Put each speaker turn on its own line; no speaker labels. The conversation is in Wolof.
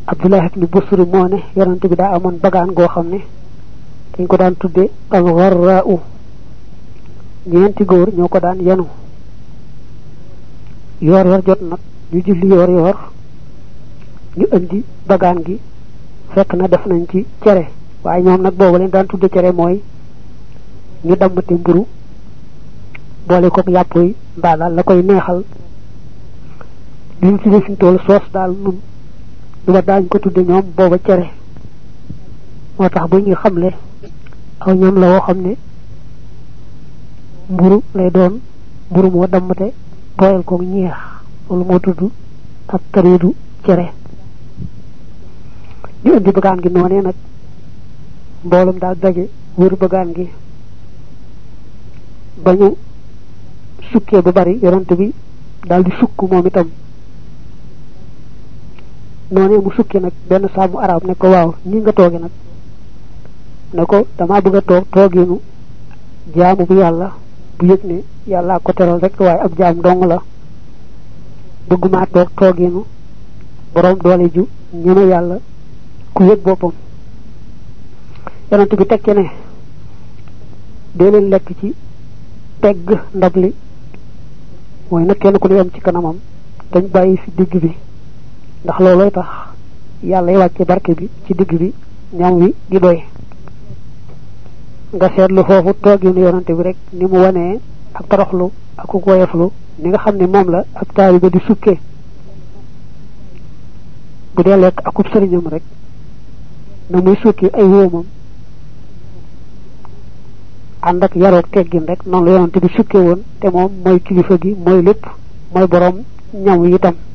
abdullah ibn busri moo ne yonante bi daa amoon bagaan goo xam ne dañ ko daan tudde al gharra'u ñeenti góor ñoo ko daan yenu yoor yoor jot nag ñu julli yoor yoor ñu indi bagaan gi fekk na def nañ ci cere waaye ñoom nag boobu leen daan tudde cere mooy ñu dammate mburu boole kook yàpp yi mbaa daal la koy neexal li ñu tudde fi tool soos daal nun lu ba daañ ko tudde ñoom booba cere moo tax bu ñuy xamle aw ñam la woo xam ne mburu lay doon mburu moo dammate tooyal kook ñeex loolu moo tudd ak tariidu cere ñu indi bagaan gi noonee nag mboolum daal daje wër bagaan gi ba ñu sukkee bu bari yonent bi daal di sukk moom itam noonee mu sukki nag benn saamu arab ne ko waaw ñi nga tooge nag ne ko dama bëgg a toog tooginu jaamu bu yàlla bu yëg ne yàllaa ko teral rek waaye ab jaam dong la bëgguma toog tooginu borom doole ju ñeme yàlla ku yëg boppam yonent bi tekke ne dee leen lekk ci tegg ndab li mooy nag kenn ku ne yam ci kanamam dañ bàyyi fi digg bi ndax loolooy tax yàlla y wàcce barke bi ci digg bi ñam wi di doy nga seetlu foofu tooginu yonante bi rek ni mu wanee ak toroxlu ak ku woyeflu ni nga xam ne moom la ab taaliba di sukkee bu dee lekk akub sëriñam rek na muy sukki ay wóomam ànd ak yaroog teggin rek noonu la yonante bi sukke woon te moom mooy kilifa gi mooy lépp mooy borom ñam wi itam